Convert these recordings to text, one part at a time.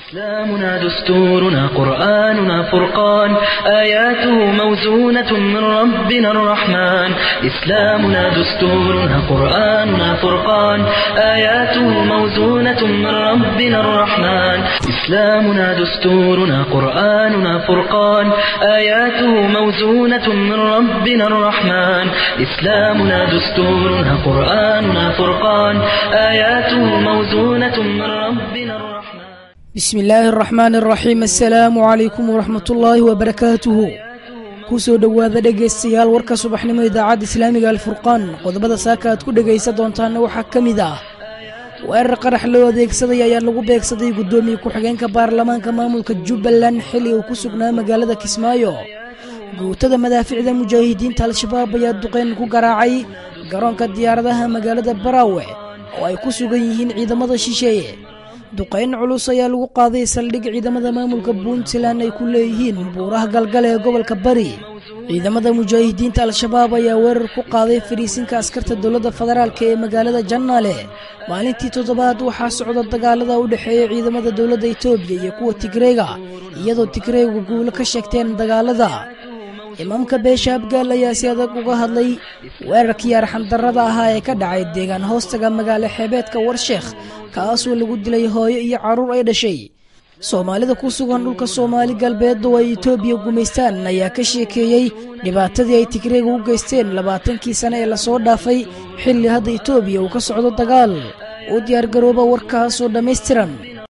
إسلامنا دستورنا قرآننا فرقان آياته موزونة من ربنا الرحمن إسلامنا دستورنا قرآننا فرقان آياته موزونة من ربنا الرحمن إسلامنا دستورنا قرآننا فرقان آياته موزونة من ربنا الرحمن إسلامنا دستورنا قرآننا فرقان آياته موزونة من ربنا الرحمن bismi illaahi araxmaan araxiim assalaamu calaykum waraxmat ullaahi wabarakaatuhu kusoo dhowaada dhegaystayaal warka subaxnimo idaacadda islaamiga alfurqaan qodobada saaka aad ku dhegaysan doontaana waxaa ka mid ah weerar qarax loo adeegsaday ayaa lagu beegsaday guddoomiye ku-xigeenka baarlamaanka maamulka jubbaland xilli uu ku sugnaa magaalada kismaayo guutada madaaficda mujaahidiinta al-shabaab ayaa duqeyn ku garaacay garoonka diyaaradaha magaalada baraawe oo ay ku sugan yihiin ciidamada shisheeye duqayn culus ayaa lagu qaaday saldhig ciidamada maamulka puntland ay ku leeyihiin buuraha galgale ee gobolka bari ciidamada mujaahidiinta al-shabaab ayaa weerar ku qaaday fadhiisinka askarta dowladda federaalk ee magaalada jannaale maalintii toddobaad waxaa socda dagaalada u dhexeeya ciidamada dowladda etoobiya iyo kuwa tigreega iyadoo tigreegu guulo ka sheegteen dagaalada imaamka beesha abgaal ayaa si adag uga hadlay weerarkii arxandarrada ahaa ee ka dhacay deegaan hoostaga magaalo xeebeedka warsheekh kaasoo lagu dilay hooyo iyo carruur ay dhashay soomaalida ku sugan dhulka soomaali galbeed oo ay etoobiya gumaystaan ayaa ka sheekeeyey dhibaatadii ay tigreega u geysteen labaatankii sane ee lasoo dhaafay xilli hadda etoobiya uu ka socdo dagaal u diyaargarooba warkaasoo dhammaystiran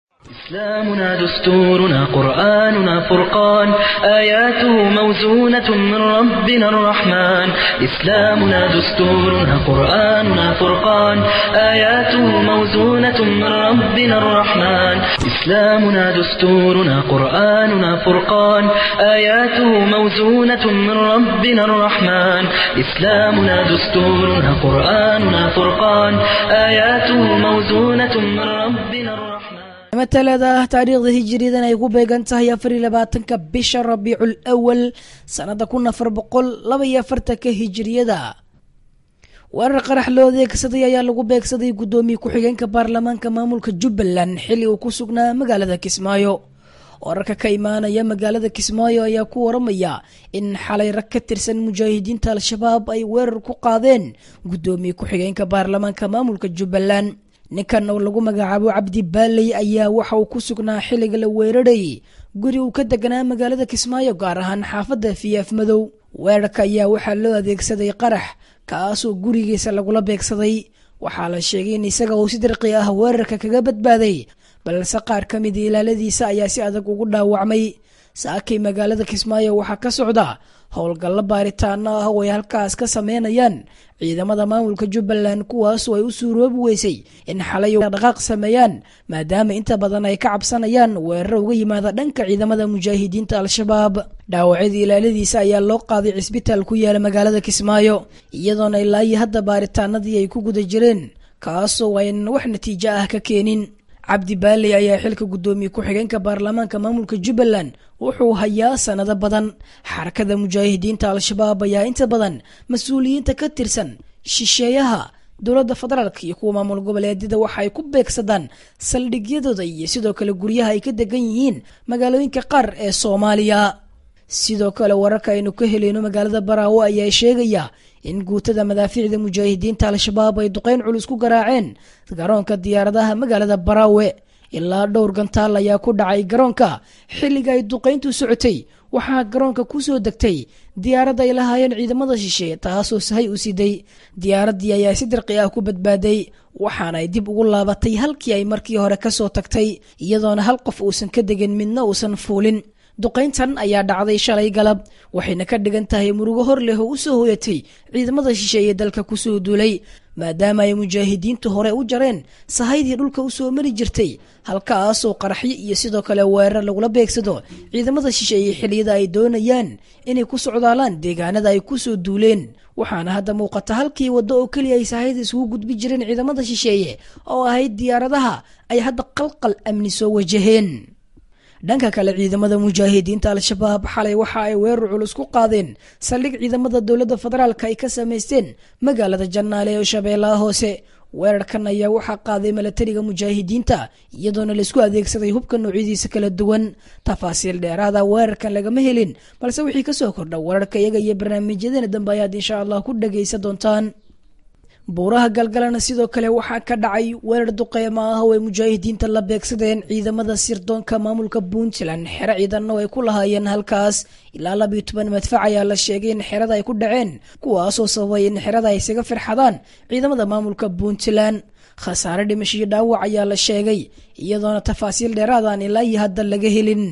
إسلامنا دستورنا قرآننا فرقان آياته موزونة من ربنا الرحمن إسلامنا دستورنا قرآننا فرقان آياته موزونة من ربنا الرحمن إسلامنا دستورنا قرآننا فرقان آياته موزونة من ربنا الرحمن إسلامنا دستورنا قرآننا فرقان آياته موزونة من ربنا الرحمن matalada ah taariikhda hijiriyadan ay ku beegan tahay afar iyo labaatanka bisha rabiicul awal sannada kun afar boqol laba iyo afartanka hijiriyada weerar qarax loo adeegsaday ayaa lagu beegsaday guddoomiye ku-xigeenka baarlamaanka maamulka jubbaland xilli uu ku sugnaa magaalada kismaayo wararka ka imaanaya magaalada kismaayo ayaa ku waramaya in xalay rag ka tirsan mujaahidiinta al-shabaab ay weerar ku qaadeen guddoomiye ku-xigeenka baarlamaanka maamulka jubbaland ninkan oo lagu magacaabo cabdi baaley ayaa waxa uu ku sugnaa xilliga la weerarayay guri uu ka deganaa magaalada kismaayo gaar ahaan xaafadda fiyaaf madow weerarka ayaa waxaa loo adeegsaday qarax kaasoo gurigiisa lagula beegsaday waxaa la sheegay in isaga uu si dirqi ah weerarka kaga badbaaday balse qaar ka mida ilaaladiisa ayaa si adag ugu dhaawacmay saakay magaalada kismaayo waxaa ka socda howlgallo baaritaano ah oo ay halkaas ka sameynayaan ciidamada maamulka jubbaland kuwaasoo ay u suuroobi weysay in xalay dhaqaaq sameeyaan maadaama inta badan ay ka cabsanayaan weeraro uga yimaada dhanka ciidamada mujaahidiinta al-shabaab dhaawacyada ilaaladiisa ayaa loo qaaday cisbitaal ku yaala magaalada kismaayo iyadoona ilaayi hadda baaritaanadii ay ku guda jireen kaasoo aynan wax natiijo ah ka keenin cabdi baaley ayaa xilka guddoomiye ku-xigeenka baarlamaanka maamulka jubbaland wuxuu hayaa sanado badan xarakada mujaahidiinta al-shabaab ayaa inta badan mas-uuliyiinta ka tirsan shisheeyaha dowladda federaalk iyo kuwa maamul goboleedyada waxa ay ku beegsadaan saldhigyadooda iyo sidoo kale guryaha ay ka degan yihiin magaalooyinka qaar ee soomaaliya sidoo kale wararka aynu ka helayno magaalada baraawo ayaa sheegaya in guutada madaafiicda mujaahidiinta al-shabaab ay duqeyn culus ku garaaceen garoonka diyaaradaha magaalada baraawe ilaa dhowr gantaal ayaa ku dhacay garoonka xilliga ay duqeyntu socotay waxaa garoonka ku soo degtay diyaarad ay lahaayeen ciidamada shisheeye taasoo sahay u siday diyaaraddii ayaa si dirqi ah ku badbaaday waxaana ay dib ugu laabatay halkii ay markii hore kasoo tagtay iyadoona hal qof uusan ka degin midna uusan fuulin duqayntan ayaa dhacday shalay galab waxayna ka dhigan tahay murugo hor leh oo u soo hooyatay ciidamada shisheeye dalka kusoo duulay maadaama ay mujaahidiintu hore u jareen sahaydii dhulka u soo mari jirtay halkaasoo qaraxyo iyo sidoo kale weerar lagula beegsado ciidamada shisheeye xilliyada ay doonayaan inay ku socdaalaan deegaanada ay kusoo duuleen waxaana hadda muuqata halkii waddo oo keliya ay sahayda isugu gudbi jireen ciidamada shisheeye oo ahayd diyaaradaha ay hadda qalqal amni soo wajaheen dhanka kale ciidamada mujaahidiinta al-shabaab xalay waxa ay weerar culus ku qaadeen saldhig ciidamada dowladda federaalk ay ka samaysteen magaalada jannaale ee shabeellaha hoose weerarkan ayaa waxaa qaaday milatariga mujaahidiinta iyadoona laisku adeegsaday hubka noocyadiisa kala duwan tafaasiil dheeraada weerarkan lagama helin balse wixii kasoo kordha weerarka iyaga iyo barnaamijyadeena dambe ayaad insha allah ku dhagaysa doontaan buuraha galgalana sidoo kale waxaa ka dhacay weerar duqeymo ah oo ay mujaahidiinta la beegsadeen ciidamada sirdoonka maamulka puntland xero ciidanna ay ku lahaayeen halkaas ilaa labiyo toban madfac ayaa la sheegay in xerada ay ku dhaceen kuwaasoo sababay in xerada ay isaga firxadaan ciidamada maamulka puntland khasaare dhimasho iyo dhaawac ayaa la sheegay iyadoona tafaasiil dheeraadaan ilaa iyo hadda laga helin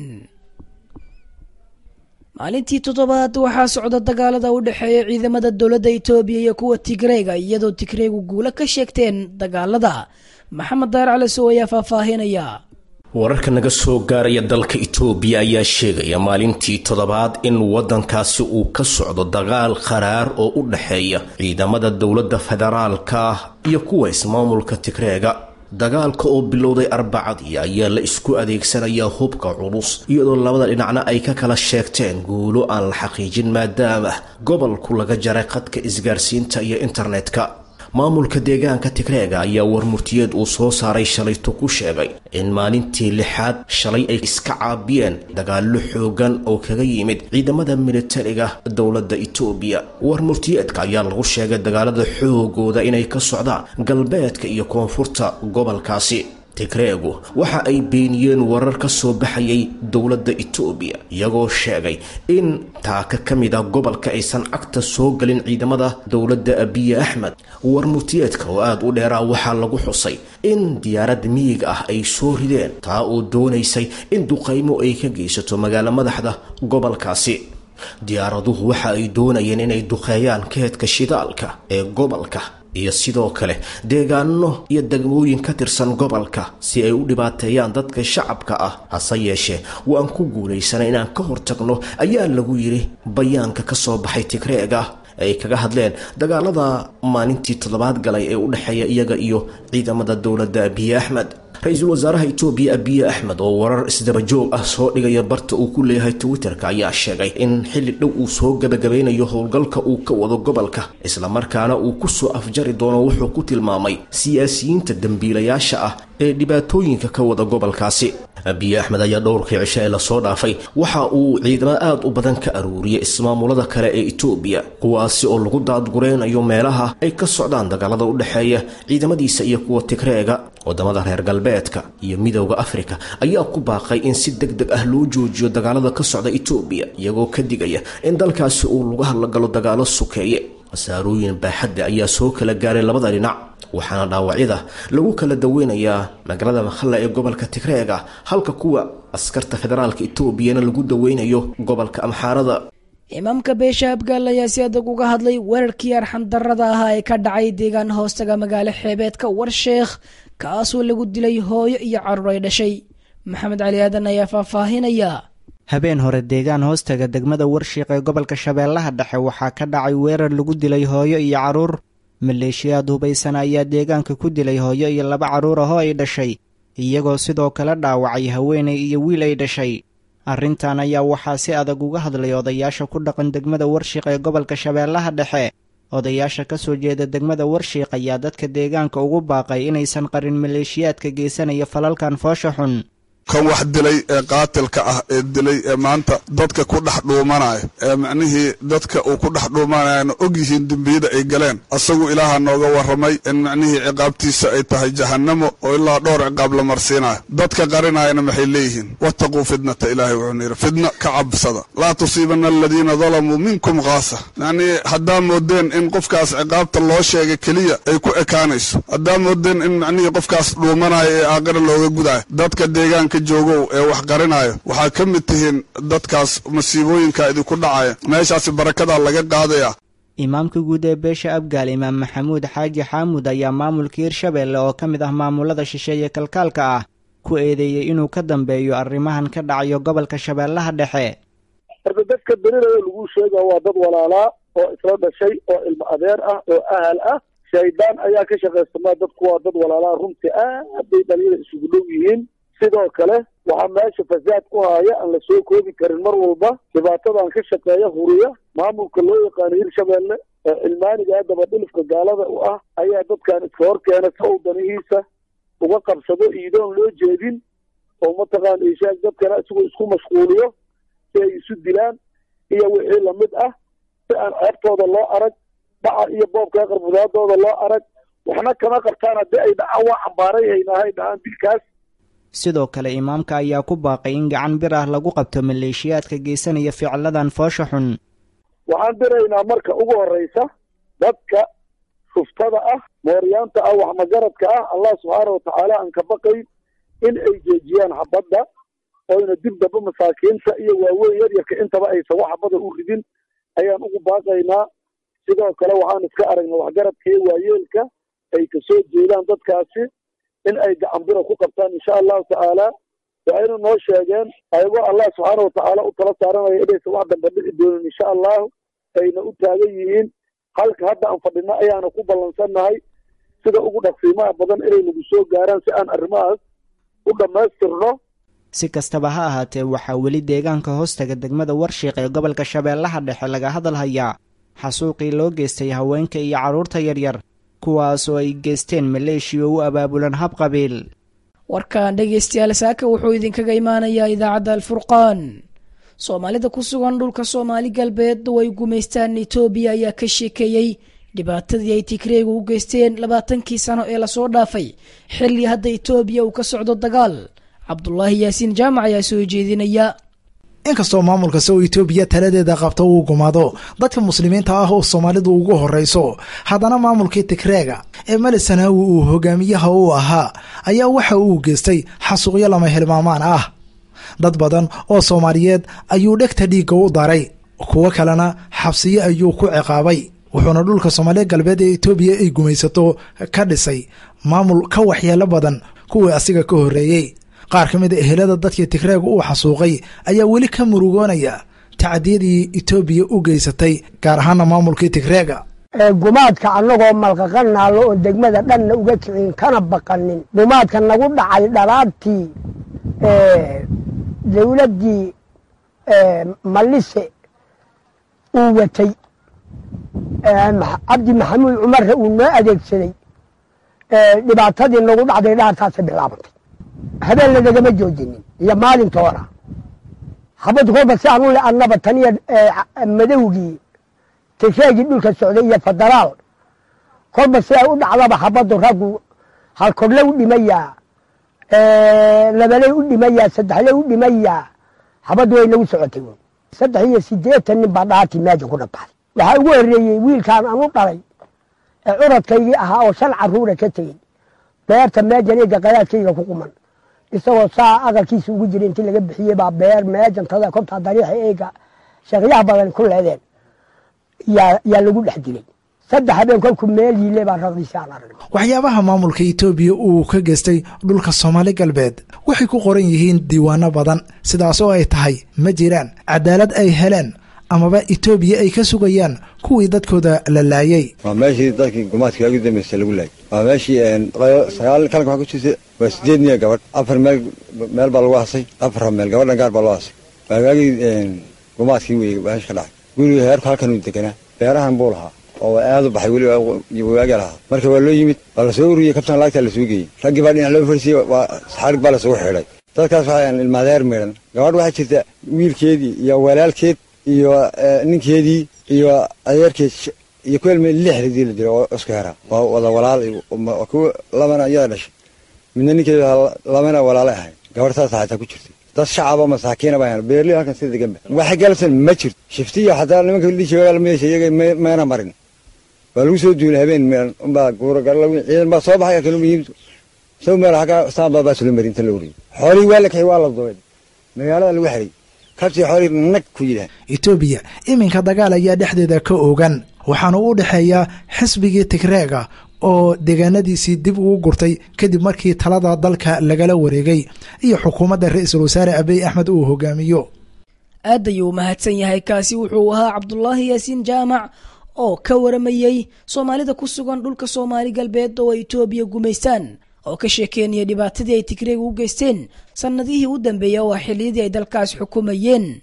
maalintii toddobaad waxaa socda dagaalada u dhexeeya ciidamada dowladda itoobiya iyo kuwa tigreega iyadoo tigreegu guulo ka sheegteen dagaalada maxamed daar calisow ayaa faahfaahinaya wararka naga soo gaaraya dalka itoobiya ayaa sheegaya maalintii toddobaad in waddankaasi uu ka socdo dagaal qaraar oo u dhexeeya ciidamada dowladda federaalka iyo kuwa ismaamulka tigreega dagaalka oo bilowday arbacadii ayaa la isku adeegsanayaa hubka culus iyadoo labada dhinacna ay ka kala sheegteen guulo aan la xaqiijin maadaama gobolku laga jaray khadka isgaarsiinta iyo internetka maamulka deegaanka tigreega ayaa warmurtiyeed uu soo saaray shalayto ku sheegay in maalintii lixaad shalay ay iska caabiyeen dagaallo xoogan oo kaga yimid ciidamada militariga dowladda itoobiya warmurtiyeedka ayaa lagu sheegay dagaalada xoogooda inay ka socdaan galbeedka iyo koonfurta gobolkaasi tigreegu waxa ay beeniyeen warar ka soo baxayay dowladda itoobiya iyagoo sheegay in taaka ka mid ah gobolka aysan cagta soo galin ciidamada dowladda abiye axmed warmurtiyeedka oo aada u dheeraa waxaa lagu xusay in diyaarad miyiga ah ay soo rideen taa oo doonaysay in duqaymo ay ka geysato magaalo madaxda gobolkaasi diyaaraduhu waxa ay doonayeen inay duqeeyaan keedka shidaalka ee gobolka iyo sidoo kale deegaano iyo degmooyin ka tirsan gobolka si ay u dhibaateeyaan dadka shacabka ah hase yeeshee waan ku guulaysanay inaan ka hortagno ayaa lagu yidhi bayaanka ka soo baxay tigreega ay kaga hadleen dagaalada maalintii toddobaad galay ee u dhexeeya iyaga iyo ciidamada dowladda abiye axmed ra-iisul wasaaraha itoobiya abiye axmed oo warar isdabajoog ah soo dhigaya barta uu ku leeyahay twitterka ayaa sheegay in xilli dhow uu soo gabagabeynayo howlgalka uu ka wado gobolka islamarkaana uu ku soo afjari doono wuxuu ku tilmaamay siyaasiyiinta dembiilayaasha ah ee dhibaatooyinka ka wada gobolkaasi abiye axmed ayaa dhowrkii cisho ee lasoo dhaafay waxa uu ciidamo aad u badan ka aruuriyay ismaamulada kale ee itoobiya kuwaasi oo lagu daadgureynayo meelaha ay ka socdaan dagaalada u dhexeeya ciidamadiisa iyo kuwa tigreega wadamada reer galbeedka iyo midowda afrika ayaa ku baaqay in si deg deg ah loo joojiyo dagaalada ka socda itoobiya iyagoo ka digaya in dalkaasi uu lagu hadlagalo dagaalo sukeeye khasaarooyin baaxadda ayaa soo kala gaaray labada dhinac waxaana dhaawacyada lagu kala daweynayaa magaalada makhalla ee gobolka tigreega halka kuwa askarta federaalka etoobiyana lagu daweynayo gobolka amxaarada imaamka beesha abgaal ayaa si adag uga hadlay weerarkii arxamdarada ahaa ee ka dhacay deegaan hoostaga magaalo xeebeedka warsheekh kaasoo lagu dilay hooyo iyo carruur ay dhashay maxamed cali aadan ayaa faahfaahinaya habeen hore deegaan hoostaga degmada warshiiq ee gobolka shabeellaha dhexe waxaa ka dhacay weerar lagu dilay hooyo iyo carruur maleeshiyaad hubaysan ayaa deegaanka ku dilay hooyo iyo laba carruur ah oo ay dhashay iyagoo sidoo kale dhaawacay haweenay iyo wiil ay dhashay arrintan ayaa waxaa si adag uga hadlay odayaasha ku dhaqan degmada warshiiq ee gobolka shabeellaha dhexe odayaasha ka soo jeeda degmada warshiiq ayaa dadka deegaanka ugu baaqay inaysan qarin maleeshiyaadka geysanaya falalkan foosha xun kan wax dilay ee qaatilka ah ee dilay ee maanta dadka ku dhex dhuumanaya ee macnihii dadka uu ku dhex dhuumanayana og yihiin dembiyada ay galeen asagu ilaaha nooga warramay in macnihii ciqaabtiisa ay tahay jahannamo oo ilaa dhowr ciqaab la marsiinayo dadka qarinayana maxay leeyihiin wattaquu fitnata ilaahay wuxuuna yidhi fidna ka cabsada laa tusiibanna aladiina dalamuu minkum khaasa macnihii haddaa moodeen in qofkaas ciqaabta loo sheegay keliya ay ku ekaanayso haddaa moodeen in macnihii qofkaas dhuumanaya ee aaqira looga gudayo dadka deegaanka joogow ee wax qarinayo waxaa ka mid tihiin dadkaas masiibooyinka idinku dhacaya meeshaasi barakadaa laga qaadaya imaamka guud ee beesha abgaal imaam maxamuud xaaji xaamuud ayaa maamulka hirshabeelle oo ka mid ah maamulada shisheeye kalkaalka ah ku eedeeyey inuu ka dambeeyo arrimahan ka dhacayo gobolka shabeellaha dhexe horta dadka berilaya lagu sheega waa dad walaalaa oo isla dhashay oo ilmo adeer ah oo ahal ah shaydaan ayaa ka shaqaysamaa dadku waa dad walaalaa runtii aad bay dhalinyada isugu dhow yihiin sidoo kale waxaa meesha fasaad ku haya aan la soo koobi karin mar walba dhibaatadan ka shaqeeya huriya maamulka loo yaqaano hirshabeelle cilmaaniga dabadhilifka gaalada u ah ayaa dadkan iska hor keena si uu danihiisa uga qabsado iidoon loo jeedin oo mataqaana ishaag dadkana isagoo isku mashquuliyo si ay isu dilaan iyo wixii lamid ah si aan ceebtooda loo arag dhaca iyo boobka qarbudaadooda loo arag waxna kama qabtaan haddii ay dhacaan waa xambaaray haynahay dhahaan dilkaas sidoo kale imaamka ayaa ku baaqay in gacan bir ah lagu qabto maleeshiyaadka geysanaya ficiladan foosha xun waxaan diraynaa marka ugu horreysa dadka shuftada ah mooryaanta ah waxmagaradka ah allah subxaana watacaala aan ka baqayn in ay jeejiyaan xabadda oyna dib damba masaakiinta iyo waaweyn yaryarka intaba aysan wax xabada u ridin ayaan ugu baaqaynaa sidoo kale waxaan iska aragnay waxgaradka iyo waayeelka ay kasoo jeedaan dadkaasi in ay gacanbira ku qabtaan insha allahu tacaala waxayna noo sheegeen ayagoo allah subxaana watacaala u tala saaranaya inaysan wax damba dhici doonin insha allahu ayna u taagan yihiin halka hadda aan fadhino ayaana ku ballansannahay sida ugu dhaqsiimaha badan inay nagu soo gaaraan si aan arrimahaas u dhammaystirno si kastaba ha ahaatee waxaa weli deegaanka hoostaga degmada warshiiq ee gobolka shabeellaha dhexe laga hadalhayaa xasuuqii loo geystay haweenka iyo carruurta yaryar kuwaasoo ay geysteen maleeshiya u abaabulan hab qabiil warkan dhegaystayaal saaka wuxuu idinkaga imaanayaa idaacadda alfurqaan soomaalida ku sugan dhulka soomaali galbeed oo ay gumaystaan etoobiya ayaa ka sheekeeyey dhibaatadii ay tigreegu u geysteen labaatankii sano ee lasoo dhaafay xilli hadda etoobiya uu ka socdo dagaal cabdulaahi yaasiin jaamac ayaa soo jeedinaya inkastoo maamulka sow etoobiya taladeeda qabto uu gumaado dadka muslimiinta ah oo soomaalidu ugu horreyso haddana maamulkii tigreega ee mali sanaawi uu hogaamiyaha u ahaa ayaa waxa uu geystay xasuuqyo lama hilmaamaan ah dad badan oo soomaaliyeed ayuu dhegta dhiigga u daray kuwo kalena xabsiyo ayuu ku ciqaabay wuxuuna dhulka soomaaliya galbeed ee etoobiya ay gumaysato ka dhisay maamul ka waxyeelo badan kuwii asiga ka horreeyey qaar ka mid a ehelada dadkii tigreega uu xasuuqay ayaa weli ka murugoonaya tacadiyadii etoobiya u geysatay gaar ahaana maamulkii tigreega gumaadka annagoo malqaqan naallo oon degmada dhanna uga kicin kana baqanin gumaadka nagu dhacay dhalaabtii dawladdii mallise uu watay cabdi maxamuud cumarre uu noo adeegsaday dhibaatadii nagu dhacday dhaartaasay bilaabantay habeen lanagama joojinin iyo maalintoona habaddu kolba si aan u le annaba taniya madowgii tigreegii dhulka socday iyo federaal kolba si ay u dhacdaba habaddu raggu halkodle u dhimayaa labaley u dhimayaa saddexley u dhimayaa habaddu way nagu socotay saddex iyo siddeetan nin baa dhaartii meeja ku dhabaxday waxaa ugu horreeyey wiilkaan aan u dhalay ee curadkaygii ahaa oo shan carruura ka tegey beerta meejan eega qadaadkayga ku quman isagoo saa aqalkiisa ugu jira intii laga bixiyey baa beer meejantada kobtaa dariixa eega sheekyaha badan ku leedeen yaa lagu dhex dilay saddex habeen kolku meel yiile baa raqdiisi aan arag waxyaabaha maamulka etoobiya uu ka geystay dhulka soomaali galbeed waxay ku qoran yihiin diiwaano badan sidaas oo ay tahay ma jiraan cadaalad ay heleen amaba etoobiya ay ka sugayaan kuwii dadkooda la laayay waa meeshii dadkii gumaadka ugu dambaysa lagu laayay waa meeshii sagaal kalanka waxaa ku jirta waa sideed niya gabadh afar meel meel baa lagu hasay afar meel gabadhan gaar baa loo hasay waa waagii gumaadkii wey meesha ka dhacay guriga heerku halkan uu deganaa beerahan buu lahaa oo aad u baxay weli waagi lahaa marka waa loo yimid waa lasoo ururiyey kabtan laagtaa lasoo geeyey raggii baa dhinac loo fariisiyey waa saxaarig baa lasugu xidhay dadkaas waxaa ilmaadeer miidhan gabadh waxaa jirta wiilkeedii iyo walaalkeed iyo ninkeedii iyo adeerkeed iyo ku ilmay lix ridii la dilay oo isku hera waa wada walaal kuwa labana iyada dhashay midna ninkeeda labana walaalay ahayd gabadh saas xataa ku jirtay dad shacaba masaakiina baa beerli halkan sida degan ba waxa galsan ma jirto shiftiya xataa nimanka dhijiga meesha iyaga mayna marin waa lagu soo duulay habeen meelan unbaa guuragal ciidan baa soo baxay kan muhiim soo meel xaga saamba baa sula marinta la uriyay xoolii waa la kaxay waa la dubay magaalada lagu xiray kabtii xoolii nag ku yidhaah etoobiya iminka dagaal ayaa dhexdeeda ka ogan waxaana u dhexeeya xisbigii tigreega oo deegaanadiisii dib ugu gurtay kadib markii talada dalka lagala wareegay iyo xukuumadda ra-iisul wasaare abiy axmed uu hogaamiyo aad ayuu mahadsan yahay kaasi wuxuu ahaa cabdulaahi yaasiin jaamac oo ka waramayey soomaalida ku sugan dhulka soomaali galbeed oo ay etoobiya gumaystaan oo ka sheekeynaya dhibaatadii ay tigreega u geysteen sannadihii u dambeeya oo xilliyadii ay dalkaas xukumayeen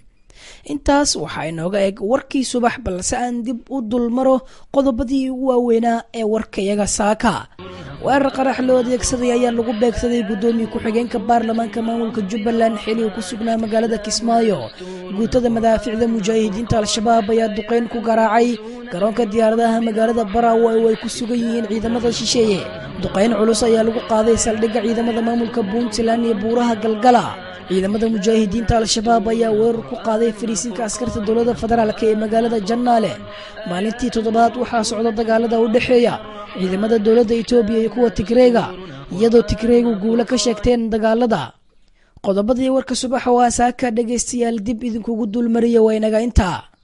intaas waxaa inooga eg warkii subax balse aan dib u dulmaro qodobadii ugu waaweynaa ee warkayaga saaka weerar qarax loo adeegsaday ayaa lagu beegsaday guddoomiye ku-xigeenka baarlamaanka maamulka jubbaland xili uu ku sugnaa magaalada kismaayo guutada madaaficda mujaahidiinta al-shabaab ayaa duqeyn ku garaacay garoonka diyaaradaha magaalada baraawo oo ay ku sugan yihiin ciidamada shisheeye duqeyn culus ayaa lagu qaaday saldhigga ciidamada maamulka puntland iyo buuraha galgala ciidamada mujaahidiinta al-shabaab ayaa weerar ku qaaday fariisinka askarta dowladda federaalk ee magaalada jannaale maalintii toddobaad waxaa socda dagaalada u dhexeeya ciidamada dowladda etoobiya iyo kuwa tigreega iyadoo tigreegu guulo ka sheegteen dagaalada qodobadii warka subaxa waa saaka dhegaystayaal dib idinkugu dulmariya waa inaga intaa